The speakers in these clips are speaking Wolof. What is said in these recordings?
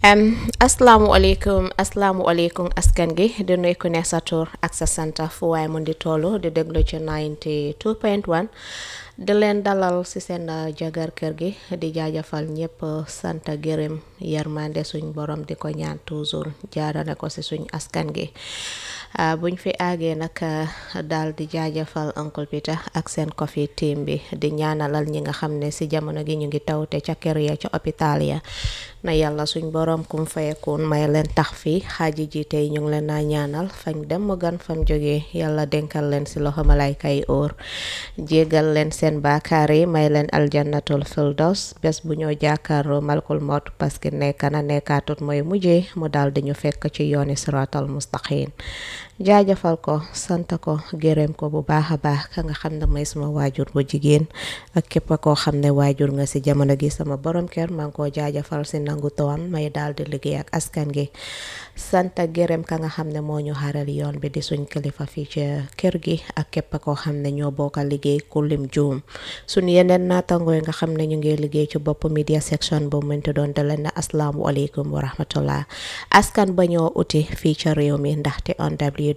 Um, asalaamualeykum asalaamualeykum askan gi di nuyu ku ne sa tur ak sa sant fu waaye mun di tollu di déglu ci 92.1 di leen dalal si seen jagar kër gi di jaajëfal ñëpp sant gërëm yërmande suñ borom di ko ñaan toujours jaarale ko si suñ askan gi Uh, buñ fi àggee nag uh, daal di jaajëfal Uncle Peter ak seen coffee team bi di ñaanalal ñi nga xam ne si jamono gi ñu ngi tawte ca kër ya ca hôpital ya na yàlla suñ borom kum fayekuun may leen tax fii xaaji ji tey ñu ngi leen naa ñaanal fañ dem mu gan fam jógee yàlla denkal leen si loxo malayka yi óor jégal leen seen baakaar yi may leen aljannatul firdaws bés bu ñoo jàkkaarloo malkul mot parce que nekka na nekkaatut mooy mujjee mu daal di ñu fekk ci yooni siratal mustaqim jaajëfal ko sant ko gërëm ko bu baax a baax ka nga xam ne mooy sama waajur bu jigéen ak képp koo xam ne waajur nga si jamono gi sama borom kër maa ngi koo jaajëfal si nangu tawam may daal di liggéey ak askan gi sant gërëm ka nga xam ne moo ñu xaral yoon bi di suñ kilifa fii ci kër gi ak képp koo xam ne ñoo bokk liggéey ku lim juum suñ yeneen naatangooy nga xam ne ñu ngi liggéey ci bopp media section bu mënti doon da leen ne asalaamualeykum wa rahmatullah askan ba ñoo uti fii ca réew mi ndaxte on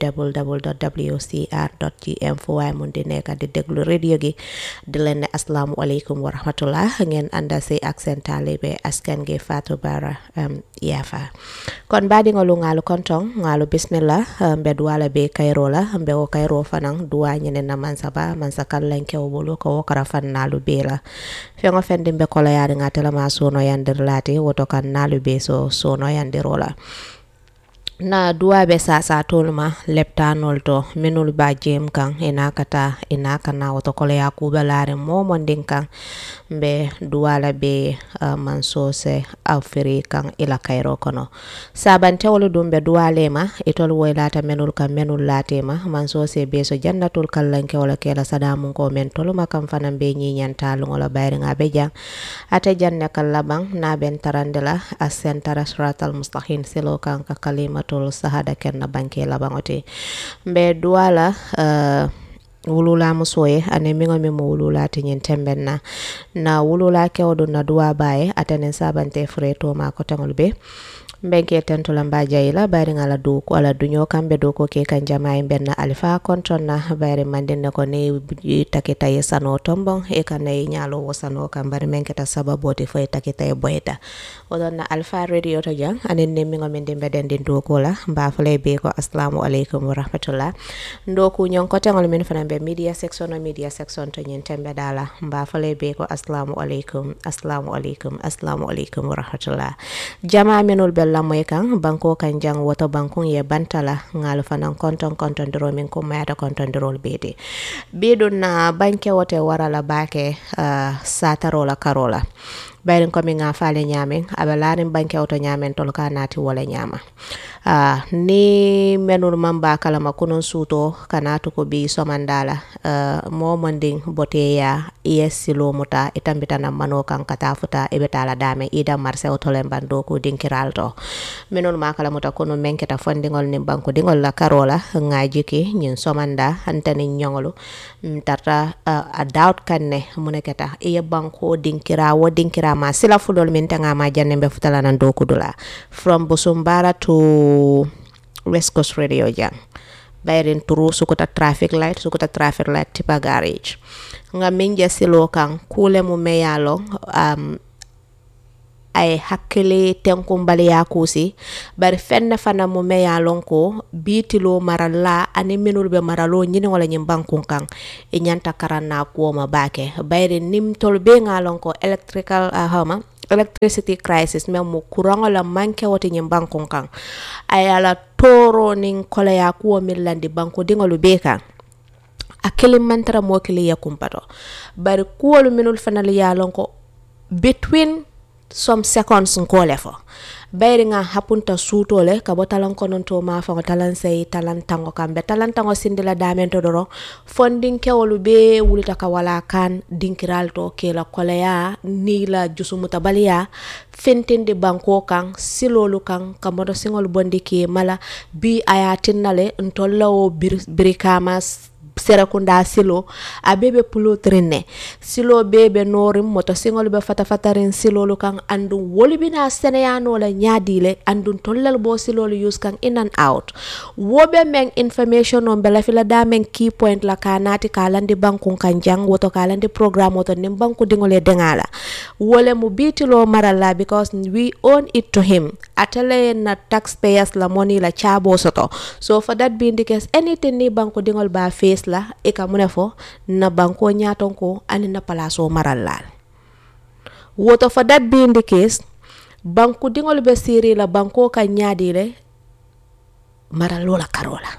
www.wcr.gm fu waaye mun di nekk di déglu radio gi di leen ne asalaamualeykum wa rahmatullah ngeen ànda si ak seen taalibe askan gi Fatou Bara Yafa kon baadi nga lu ngaalu kontong ngaalu bismillah mbe duwala be kayro la mbe wo kayro fanan duwa nyene na mansa ba mansa kallen kew bulu ko wokara fan nalu be la fengo fendi mbe kola yaari ngatela ma sono yandir lati woto kan nalu be so sono yandiro la na duwaɓe sasatolma leptanol to minul ba jem kan ina kata ina kana woto koloya kuɓalare momondin kan ɓe duwala ɓe uh, mansose afiri kan ila kayro kono sabantewolu ɗum ɓe duwalema itol woylata menul kan menul latema mansose be so jannatul kallankewolo kela sadamun ko men toluma kam fanan ɓe ñiñantalugola bayriga ɓe jang ate janne kan laɓan na ɓen tarandela a sentara suratal mustahim silo kan ka kalima tol sahada kenna banke labaŋote mbe duwala uh, wulula musoye ane miŋo mi mo wulula ti ñiŋ temben na na wulula kewo na duwa baye atenen sabante fure to ma koteŋol be mbenke tentula mba jayila bayri ngala duku ala dunyo kambe duku ke kan jama'i benna alifa konton na bayri mandin ne ko ne takita ye sano tombon e kan ne nyalo wo sano kan bari men keta sababu ti fo takita ye boyta odon na alfa radio to jang anen ne mi ngomen dimbe den din duku la mba fule be ko assalamu alaikum wa rahmatullah ndoku nyon ko tengol min fana be media section o media section to nyen tembe dala mba fule be ko assalamu alaikum assalamu alaikum assalamu alaikum wa rahmatullah jama menul be lamoy kan banko kan jang woto bankun ye bantala ngal fanan konton konton diro min ko mayata konton dirol bede bedun na banke wote warala bake uh, satarola karola bayrin komi nga fale ñamen aɓe larin banke oto ñamen tol ka nati wala ñama uh, ni menul mamba kalama kunun suto kanatu ko bi somandala uh, momondin boteya yes silo muta itambitana mano kan kata futa ibe tala dame ida marse otolen bando ko dinkiral to minul makala muta kunu menketa fondingol ni banko dingol la karola ngajiki nyin somanda antani nyongolu tarta uh, a doubt kanne muneketa iye banko dinkira wo dinkira ma sila fulol min tanga ma janne be futala nan do kudula from busumbara to west coast radio jang bayrin turu sukuta traffic light sukuta traffic light tipa garage nga min je silo kan kule mu meyalo um, ay hakkile tenkumbali ya kusi bari fenne fana mu me ya lon ko bitilo maralla ani minul be maralo nyini wala nyim bankun kan e nyanta karanna kuoma bake bayri nim tol be ngalon ko electrical uh, hama electricity crisis men mu kurango la manke wote nyim bankun kan ay ala toro nin kola ya kuo millandi banko dingolu be kan a kilim mantara mo kili ya kumpato bari kuwolu minul fanal ya lon ko between some seconds nkole fo bayri nga hapunta suutole ka bo talan kononto ma fa talan sey talan tango kambe talan tango sindila damen to doro fondin kewolu be wulita ka wala kan dinkiral to kela koleya ni la jusumuta baliya fentinde banko kan silolu kan ka moto singol bondi ke mala bi aya tinnale ntolla o bir, birikama serakunda silo a bebe pulotirin ne silo bebe norin moto singol be fata fatarin silolu kan andun woli bina seneyano la nyadile andun tollal bo silolu use kan in and out wobe men information on bela fila da men key point la kanati kalandi banku kan jang woto kalandi program woto nim banku dingole dengala wole mu bitilo marala because we own it to him atele na taxpayers la money la chabo soto so for that being the case anything ni banku dingol ba face la e ka mune fo na banko nyaton ko ani na palaso maral lal woto for that being the case banku dingol be siri la banko ka nyaadi le maral lola karola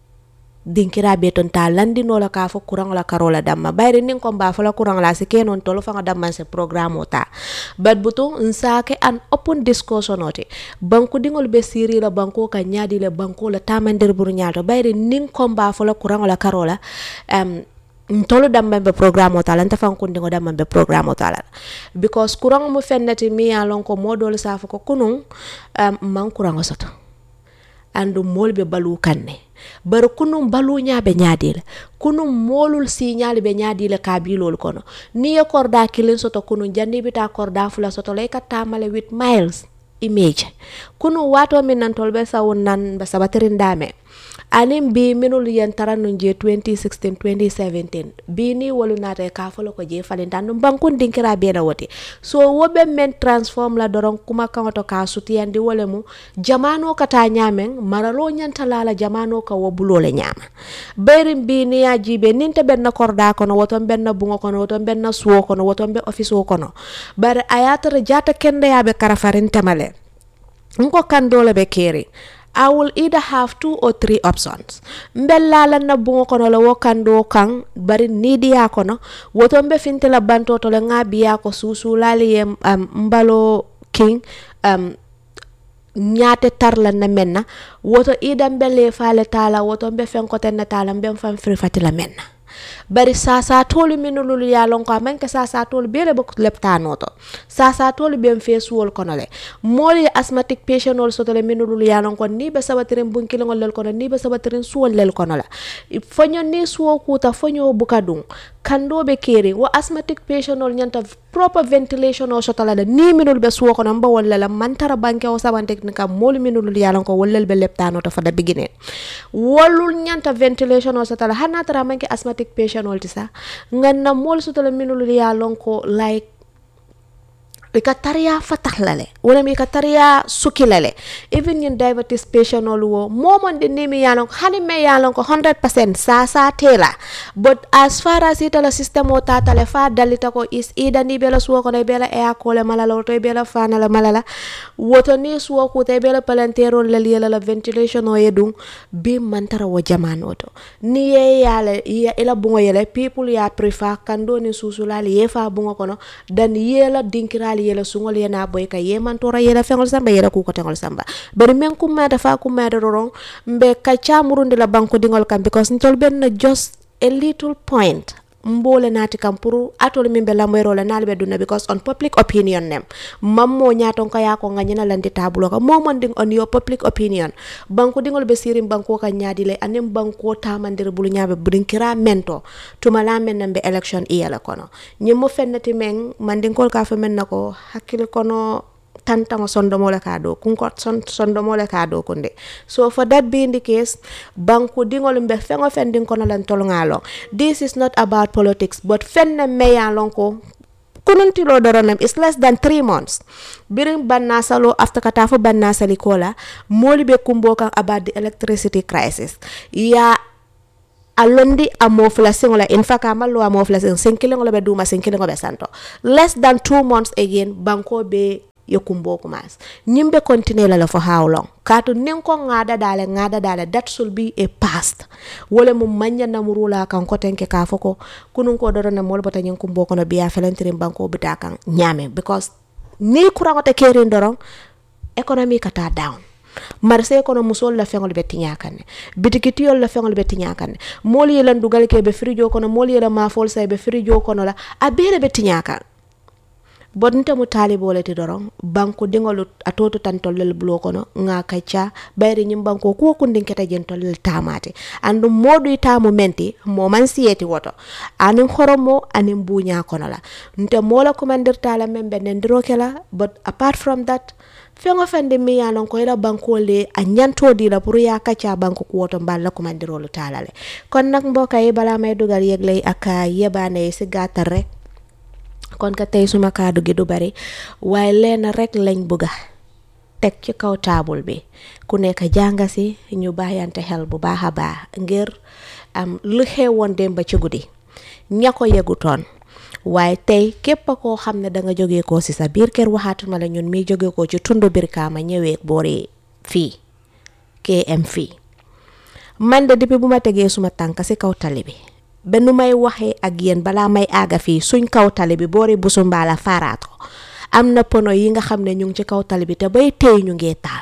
dinkira be ton ta landi no la ka fo kurang la karola damma bayri nin ko ba fo la kurang la se kenon tolo fa damma se programme ta bat butu nsake an open discussion oti banku dingol be siri la banko ka nyaadi le banko la tamandir buru nyaato bayri nin ko ba fo la kurang la karola um, ntolu damban be programme o tala nta fankundiŋo damban be programme o tala because kuraŋo mu fenneti mi ye lon ko moodolu sa fo ko kunun um, man kuraŋo soto andu moolu be baluu kaŋ ne bari kunun baluu ñaa be ñaadi le kunun moolul siiñaalu be ñaadi le kaabiloolu kono niŋ ye korda kiliŋ soto kunun janni bi taa korda fula soto la i ka taamale with miles image kunun waatoo miŋ nan tolu be sawun nan be sabatirin daame anin bi minul yen tara nun je 2016 2017 bi ni wolu nata ka folo ko je falinta num bankun dinkira be la wote so wobe men transform la doron kuma kan to ka sutiyandi wole mu jamano kata nyamen maralo nyanta la jamano ka wo bulole nyama berin bi ni ya jibe ninte ben na korda kono woton ben na bungo kono woton ben na suwo kono woton be office wo kono bare ayatara jata kende yabe karafarin tamale nko kan dole be keri I will either have two or three options mbellala na bungo kono la wokando kan bari nidiya kono woto mbe fintela banto to le ngabiya ko susulali ye um, mbalo king um, ñaate tarla na menna woto ida mbele fale tala woto mbe fenkoten na tala mbe fam fri fatila menna bari sasa tolu minululu ya lon ko amanke sasa tolu bele bok leptanoto sasa tolu ben fesuwol kono le moli asthmatic patient ol soto le minululu ya lon ko ni be sabatirin bunkilingol lel kono ni be sabatirin suwol lel kono la fonyo ni suwo kuta fonyo buka dun kando be keri wo asthmatic patient ol nyanta proper ventilation o soto la de ni minul be suwo kono mba walla la mantara banke o sabantek ni kam moli minululu ya lon ko wollel be leptanoto fa da beginning wolul nyanta ventilation o soto la hana tara manke asthmatic patient ol ti sa nganna mol soto la minululu ya lon ko like i ka tariya fatah lale wala mi ka tariya suki lale even yin diabetes patient olu wo momon de nimi yalon hani me yalon ko 100% sa sa tela but as far as ita la system o tata le fa dalita ko is ida ni bela suwo ko bela e akole malala to bela fana la malala woto ni suwo ko te bela palantero la liela la ventilation o yedum bi mantara wo jamano to ni ye yale ya ila bungo yele people ya prefer kando ni susulali ye fa bungo kono dan yela dinkirali yela sungol yena boy ka yemantora yela fengol samba yela ku ko tengol samba bari men kumma dafa kumma da roron mbe ka chamurundi la banko dingol kam because ntol ben na just a little point mbole nati kam pour atol min be lamoyro la nalbe dunna because on public opinion nem mammo nyaton ka yako nga nyina landi tabulo ka momon ding on your public opinion banko dingol be sirim banko ka nyaadi le anem banko tamandir bulu nyabe budin kira mento tuma la men nambe election iyala kono nyimmo fennati men mandinkol ka fa men nako hakkil kono tantaŋo sondomole ka do kunko son, sondomole ka do kunde so for that being the case banku diŋol mbe feŋo fen din kono lan tol ŋalong this is not about politics but fen ne meya lon ko kununtilo doronem is less than three months birin banna salo after kata fo banna sali kola moli be kumbo kan about the electricity crisis ya alondi a mofla singola in fact amallo a mofla sing sinkilingo be duma sinkilingo be santo less than two months again banko be yo kumbo kumas nyimbe continue la for how long kato nin ko ngada dale ngada dale that should be a past wala mu manya na murula kan ko tenke ka foko kunun ko doro na mol bata nyin kumbo kono biya felantirin banko bita kan nyame because ni kurango te kerin doron economy kata down marse kono musol la feŋol be tiña kanne bitikitiyol la feŋol be tiña kanne moolu ye lan dugal ke be firijo kono moolu ye la mafol say be firijo kono la a beele be tiña kan bonte mu taalibole ti doron banku dingolu atoto tan tollel bulo kono nga kacca bayri nyim banko ko kundin keta jen tollel tamate andu modu tamu menti mo man siyeti woto anin horomo anin bunya kono la nte mola kumandirta la membe nendiro kela but apart from that feŋo feŋ mi ye lon ko ila banko le a ñanto di la pour ya kacca banko ko woto mbal la kumandirolu tala le kon nak mbokk yi bala may dugal yegley ak yebane si gàttal rek kon ka tey suma kaddu gi du bari waaye leen rek lañ bëgga teg ci kaw taabul bi ku nekk jànga si ñu bàyyante xel bu baax a baax ngir am lu xewoon démb ci guddi ña ko yëgutoon waaye tey képp koo xam ne danga jóge ko si sa biir kër waxaatuma la ñun mi jóge ko ci tundu Brikama ñëwee boori fii KM fii man de depuis bu ma tegee suma tànk si kaw tali bi ba nu may waxee ak yéen balaa may àgga fii suñ kaw tali bi boori busu mbaala faaraat ko am na pono yi nga xam ne ñu ngi ci kaw tali bi te bay tey ñu ngee taal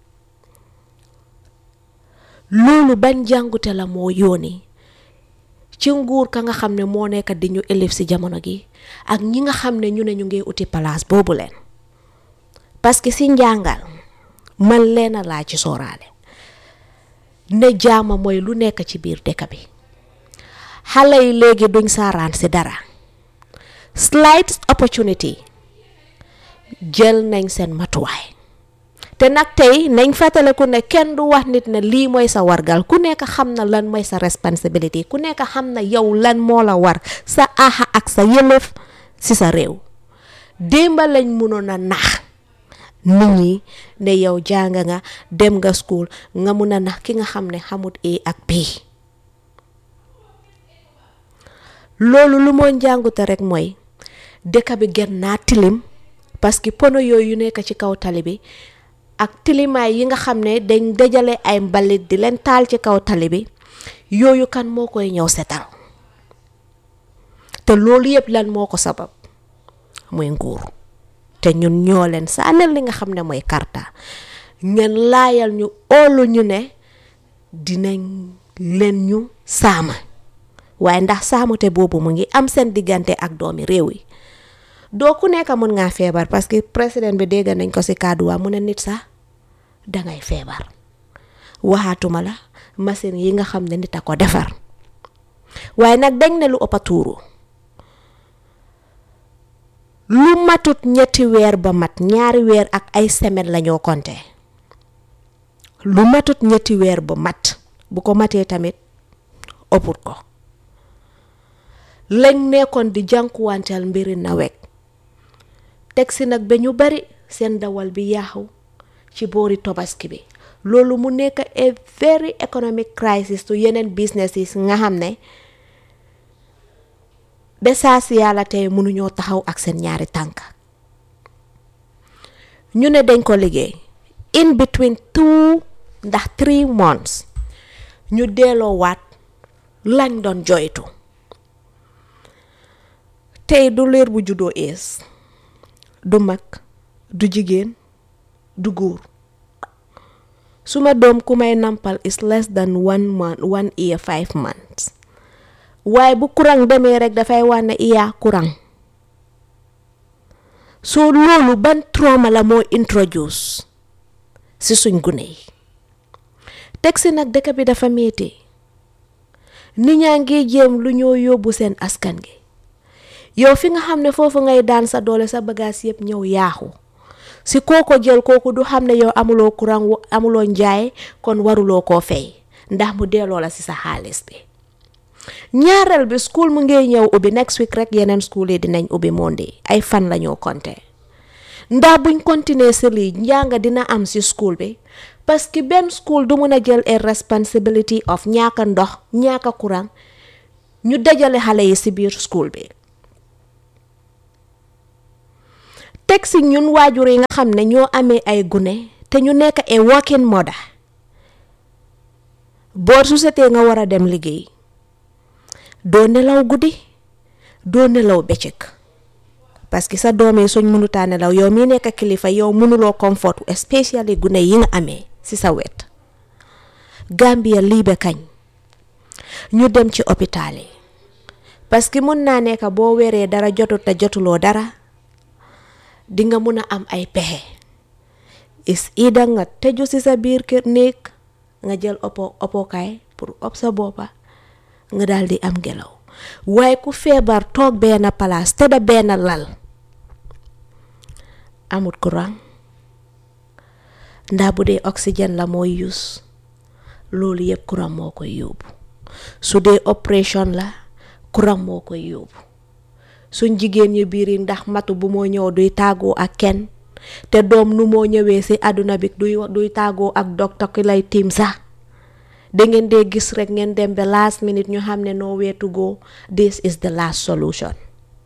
loolu ban jàngute la moo yóoni ci nguur ka nga xam ne moo nekk di ñu élif si jamono gi ak ñi nga xam ne ñu ne ñu ngi uti place boobu leen parce que si njàngal man leen a laa ci sooraale ne jaama mooy lu nekk ci biir dëkk bi xale yi léegi duñ saaraan si dara slight opportunity jël nañ seen matuwaay te nag tey nañ fàttaliku ne kenn du wax nit ne lii mooy sa wargal ku nekk xam na lan mooy sa responsibility ku nekk xam na yow lan moo la war sa aha ak sa yëlëf si sa réew démba lañ mënoon a nax nit ñi ne yow jàng nga dem nga school nga mun a nax ki nga xam ne xamut A ak B loolu lu moo njàngute rek mooy dëkk bi gën naa tilim parce que pono yooyu nekk ci kaw tali bi ak tilimaay yi nga xam ne dañ dajale ay mbalit di leen taal ci kaw tali bi yooyu kan moo koy ñëw setal te loolu yëpp lan moo ko sabab muy nguur te ñun ñoo leen saanel li nga xam ne mooy karta ngeen laayal ñu óolu ñu ne dinañ leen ñu saama waaye ndax saamute boobu mu ngi am seen diggante ak doomi réew yi doo ku nekk mun ngaa feebar parce que président bi dégg nañ ko si kàddu waa mu ne nit sax dangay feebar waxaatuma la machine yi nga xam ne nit a ko defar waaye nag dañ ne lu ëpp a tuuru lu matut ñetti weer ba mat ñaari weer ak ay semaine lañoo konte lu matut ñetti weer ba mat bu ko matee tamit ëpput ko lañ nekkoon di jànkuwanteel mbiri nawet teg si nag ba ñu bari seen dawal bi yaaxu ci boori tobaski bi loolu mu nekk a very economic crisis to yeneen businesses nga xam ne ba saa si yàlla tey mënuñoo taxaw ak seen ñaari tànk ñu ne dañ ko liggéey in between two ndax three months ñu delloo waat lañ doon joytu tey du leer bu juddoo ees du mag du jigéen du góor suma doom ku may nampal is less than one month one year five months waaye bu courant demee rek dafay wane iya courant soo loolu ban trauma la moo introduce si suñ gune yi teg si nag dëkk bi dafa metti nit ñaa ngi jéem lu ñoo yóbbu seen askan gi yow fi nga xam ne foofu ngay daan sa doole sa bagage yëpp ñëw yaaxu si kooko jël kooku du xam ne yow amuloo courant amuloo njaay kon waruloo koo fay ndax mu delloo la si sa xaalis bi ñaareel bi school mu ngay ñëw ubbi next week rek yeneen school yi dinañ ubbi monde ay fan la ñoo compter ndax buñ continuer si lii njàng dina am si school bi parce que benn school du mun a jël a responsibility of ñaaka ndox ñaaka courant ñu dajale xale yi si biir school bi teg si ñun waajur yi nga xam ne ñoo amee ay gune te ñu nekk a working mother boo su setee nga war a dem liggéey doo nelaw guddi doo nelaw bëccëg parce que sa doom yi suñ mënutaa nelaw yow mi nekk kilifa yow mënuloo comfort especially gune yi nga amee si sa wet Gambia lii ba kañ ñu dem ci hôpital yi parce que mun naa nekk boo weeree dara jotut te jotuloo dara di nga mun a am ay pexe is ida nga tëju si sa biir kër néeg nga jël oppo oppokaay pour op sa boppa nga daal di am ngelaw waaye ku feebar toog benn palaas te da benn lal amut courant ndax bu dee oxygène la mooy use loolu yëpp courant moo koy yóbbu su dee opération la courant moo koy yóbbu suñ jigéen ñi biir yi ndax matu bu moo ñëw duy tàggoo ak kenn te doom nu moo ñëwee si àdduna bi duy duy tàggoo ak docteur ki lay tiim sax da ngeen dee gis rek ngeen dem ba last minute ñu xam ne nowhere to go this is the last solution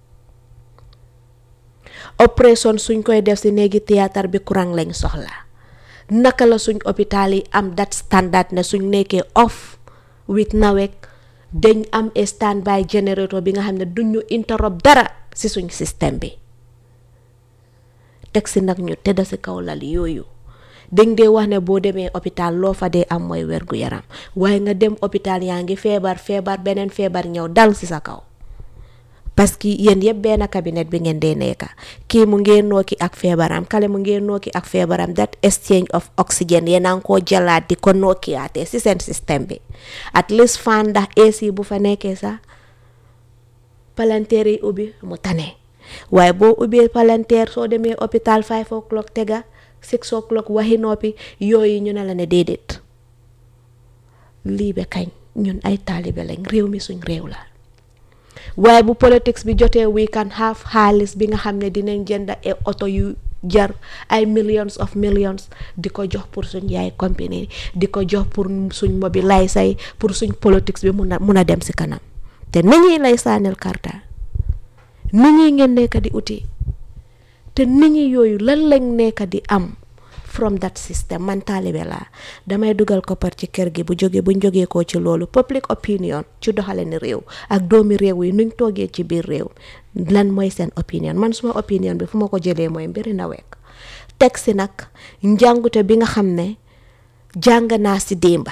opération suñ koy def si néegi théâtre bi courant lañ soxla naka la suñ hôpital yi am dat standard ne suñ nekkee off with nawek dañ am standby generator bi nga xam ne duñu interrupt dara si suñ système bi teg si nag ñu tëdda si kaw lal yooyu dañ dee wax ne boo demee hôpital loo fa dee am mooy wergu yaram waaye nga dem hôpital yaa ngi feebar feebar beneen feebar ñëw dal si sa kaw parce que yéen yëpp benn cabinet bi ngeen dee nekka kii mu ngeen nooki ak feebaram kale mu ngeen nooki ak feebaram that exchange of oxygen yéen a ngi koo jëlaat di ko nookiyaatee si seen système bi at least fan ndax AC bu fa nekkee sax palanteer yi ubbi mu tane waaye boo ubbee palanteer soo demee hôpital five o'clock tega six o'clock waxi noppi yooyu ñu ne la ne déedéet lii be kañ ñun ay taalibe lañ réew mi suñ réew la waaye bu politics bi jotee we can have xaalis bi nga xam ne dinañ jënd ay oto yu jar ay millions of millions di ko jox pour suñ yaay compagnie di ko jox pour suñ mobiliser say pour suñ politics bi mun a mun a dem si kanam te nit ñi lay sànnil karta nit ñi ngeen nekk di uti te nit ñi yooyu lan lañ nekk di am from that system man taalibe laa damay dugal koppar ci kër gi bu jóge buñ jógee ko ci loolu public opinion ci doxale ni réew ak doomi réew yi nuñ toogee ci biir réew lan mooy seen opinion man suma opinion bi fu ma ko jëlee mooy mbiri nawek teg si nag njàngute bi nga xam ne jàng naa si démba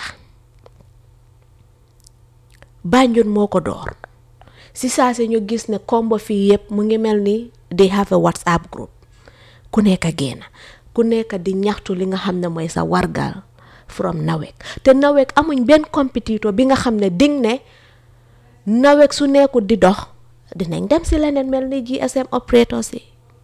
Banjul moo ko door si saa si ñu gis ne kombo fii yëpp mu ngi mel ni they have a whatsapp group ku nekk génn ku nekk di ñaxtu li nga xam ne mooy sa wargal from nawek te nawek amuñ benn compétiteur bi nga xam ne ding ne nawek su nekkul di dox dinañ dem si leneen mel ni GSM operator si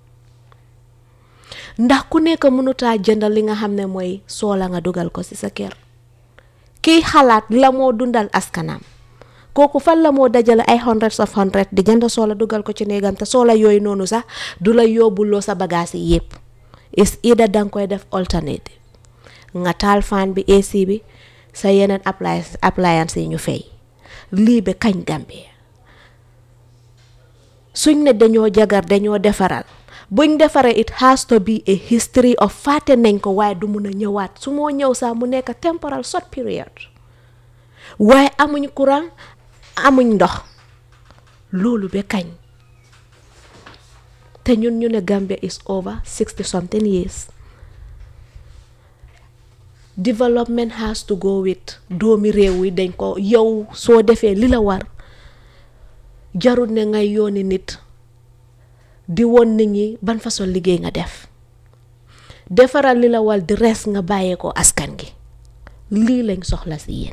ndax ku nekk mënutaa jëndal li nga xam ne mooy soola nga dugal ko si sa kër kiy xalaat la moo dundal askanam kooku fan la moo dajale ay hundreds of hundred di jënd soola dugal ko ci néegam te soola yooyu noonu sax du la yóbbuloo sa bagage yi yëpp is ida danga koy def alternative nga taal fan bi AC bi sa yeneen appliance appliance yi ñu fay lii ba kañ Gambie suñ ne dañoo jagar dañoo defaral buñ defaree it has to be a history of fàtte nañ ko waaye du mun a ñëwaat su moo ñëw sax mu nekk temporal short period waaye amuñ courant amuñ ndox loolu ba kañ te ñun ñu ne Gambia is over sixty something years development has to go with doomi réew yi dañ ko yow soo defee li la war jarul ne ngay yooni nit di woon nit ñi ban façon liggéey nga def defaral li la war di res nga bàyyee ko askan gi lii lañ soxla si yéen